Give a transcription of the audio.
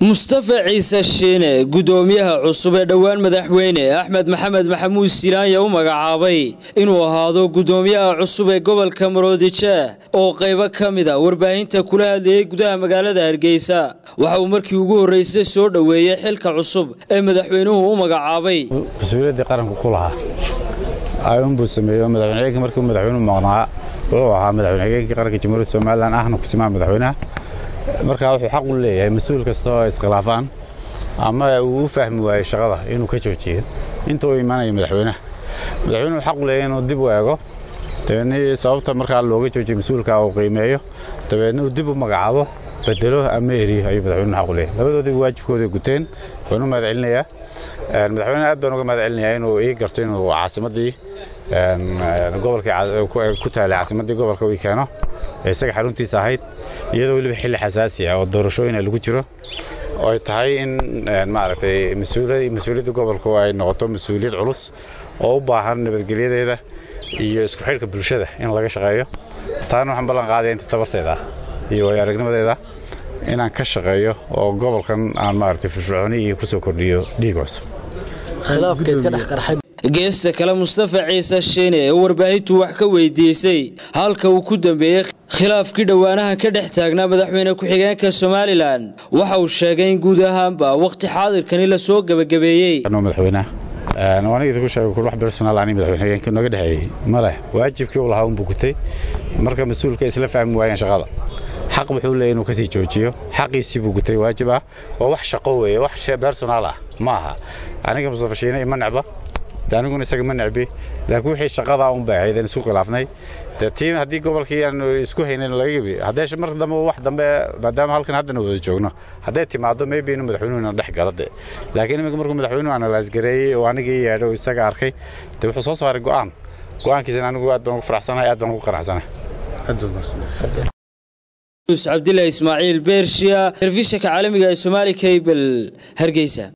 mustafa ciise shiine guddoomiyaha cusub ee dhowaan madaxweyne axmed maxamed maxamuud silaanya u magacaabay inuu ahaado guddoomiyaha cusub ee gobolka maroodijeeh oo qaybo ka mida warbaahinta kula hadlayay gudaha magaalada hargeysa waxa uu markii ugu horraysay soo dhoweeyey xilka cusub ee madaxweynuhu u magacaabay mas-uuliyaddii qaranku ku lahaa ayuunbuu sameeyo madaxweyne markii madaxweynuhu maqnaa wuxuu ahaa madaxweyne hageenkii qaranka jamhuuriyadda somalilan ahna kusimaha madaxweynaha markaa wuxuu xaq u leeyahay mas-uul kasta oo iskhilaafaan ama uu u fahmi waayo shaqada inuu ka joojiyo inta uu imaanayo madaxweynaha madaxweynuhu xaq u leeyahay inuu dib u eego dabeedna sababta markaa looga joojiyo mas-uulka uu qiimeeyo dabeedna uu dib u magacaabo bedelo ama eriyo ayuu madaxweynuhu xaq u leeyahay labadoodiba waajibkooda guteen waxaan u mahad celinayaa madaxweynaha aad baan uga mahad celinayaa inuu ii garto inuu caasimaddii gobolkii ku taalay caasimaddii gobolka uu keeno ee isaga xaruntiisa ahayd iyadoo weliba xilli xasaasi ah oo doorashooyina lagu jiro oo ay tahay in maaragtay mas-uuliyadda gobolku ay noqoto mas-uuliyad culus oo u baahan nabadgelyadeeda iyo isku xidhka bulshada in laga shaqeeyo taana waxaan ballan qaadaya inta tabarteeda iyo way aragnimadeeda inaan ka shaqeeyo oo gobolkan aan maaragtay firfircooni iyo ku soo kordhiyo dhiig cusub geesta kale mustafa ciise shiine ee warbaahintu wax ka weydiisay halka uu ku dambeeyey khilaafkii dhowaanaha ka dhex taagnaa madaxweyne ku-xigeenka somalilan waxa uu sheegay in guud ahaanba wakhti xaadirkani la soo gebagabeeyey madaxweynaha aniga ku sheegay wax personal ani madaxweyne hageenka nooga dhexeeyey ma leh waajibkii uu lahaa unbuu gutay marka mas-uulka isla fahmi waayeen shaqada xaq wuxuu leeyahy inuu kasii joojiyo xaqiisii buu gutay waajib ah waa wax shaqo weeye wax personal ah ma aha aniga mustafa shiine ima necba aniguna isaga ma necbi laakiin wixii shaqadaa un bay ahayd aan isku khilaafnay dee tii haddii gobolkii aan isku haynayn laga gebi haddee marka dambe wax dambe maadaama halkan haddana wada joogno hadday timaado maybe inuu madaxweynuhuna dhex gala de laakiin iminka markuu madaxweynuhu analyse gareeyey oo anigii yeedho oo isaga arkay dee wuxuu soo saaray go'aan go'aankiisana anigu aad baan ugu faraxsanahay aad baan ugu qanacsanahay cabdillah ismaaciil beershiya telefishinka caalamiga ee somaali cable hargeysa